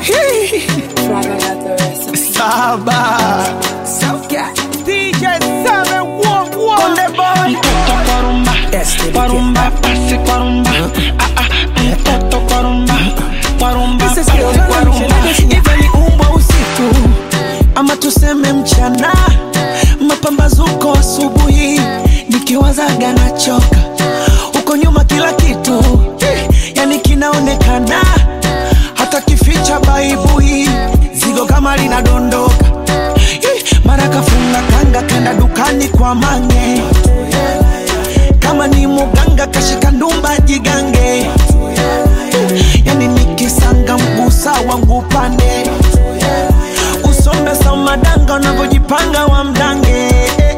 Saba DJ Saba One One Konde Boy Mtoto kwa rumba, kwa rumba, pasi kwa rumba. Ah, ah, mtoto kwa rumba, kwa rumba, This is pasi your kwa generation. rumba. Iwe ni umbwa usiku ama tuseme mchana, mapambazuko asubuhi, nikiwazaga nachoka huko nyuma, kila kitu yani kinaonekana, hata kificha baibui, zigo kama linadondoka, Ih, mara kafunga kanga kenda dukani kwa mange, kama ni muganga kashika ndumba jigange yani nikisanga mgusa wangu pande usombe samadanga unavyojipanga wa mdange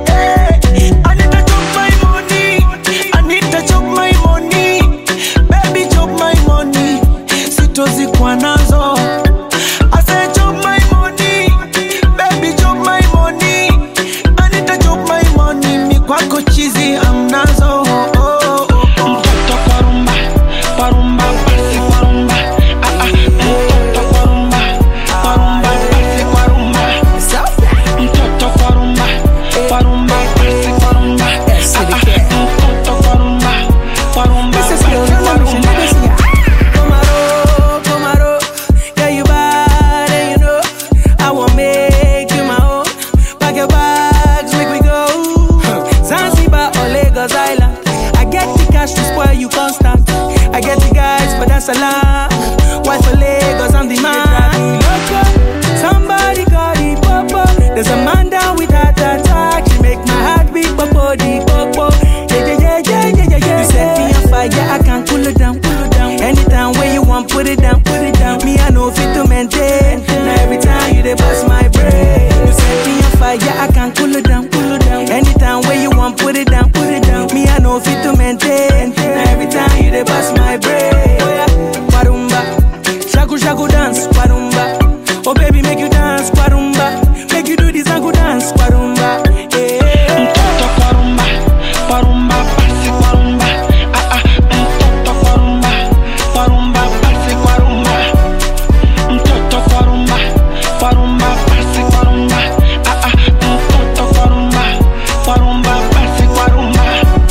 I need to chop my money. I need to chop my money. Baby, chop my money. Sitozikwa nazo I say chop my money. Baby, chop my money. I need to chop my money. Mi kwako chizi amnazo oh, oh, oh. Mtoto kwa rumba, kwa rumba, pasi kwa rumba. Ah, ah, mtoto kwa rumba, kwa rumba, pasi kwa rumba. Mtoto kwa rumba, kwa rumba, pasi kwa rumba. Ah, ah, mtoto kwa rumba, kwa rumba, pasi kwa rumba. Komaro, Komaro, yeah you bad and you know I want make you my own. Pack your bags, make we go. Zanzibar or Lagos Island. I get the cash to spoil you constant. I get the guys for that salam. Why for Lagos I'm the man. Loco, Somebody call the popo. There's a man down with heart attack. She make my heart beat popo the popo. Yeah yeah yeah yeah yeah yeah yeah. You set me on fire, I can cool it down, cool it down. Anytime when you want, put it down, put it down. Me I know fit to maintain. Now every time you dey bust my brain. You set me on fire, I can cool it down, cool it down. Anytime when you want, put it down, put it down. Me I know fit to maintain. Now every time you dey bust my brain. Oh yeah, Warumba, shaku shaku dance, Warumba. Oh baby, make you dance, Warumba. Make you do this and dance, Warumba. Yeah. Mtoto kwa rumba, kwa rumba, pasi kwa rumba. Ah, ah, mtoto kwa rumba, kwa rumba, pasi kwa rumba. Mtoto kwa rumba, kwa rumba, pasi kwa rumba. Ah, ah, mtoto kwa rumba, kwa rumba, pasi kwa rumba.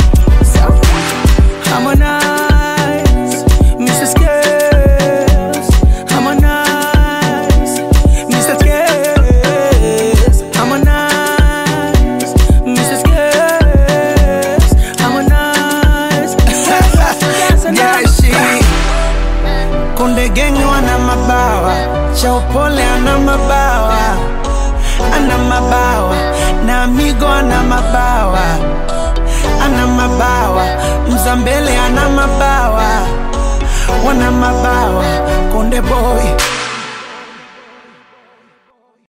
Harmonize, Mr. Skills. Harmonize, Mr. Skills. Harmonize, Mr. Skills. Harmonize. Jeshi Konde Gang wana mabawa, Chaupole ana mabawa, ana mabawa na Amigo ana mabawa, ana mabawa, Mzambele ana mabawa, wana mabawa, Konde Boy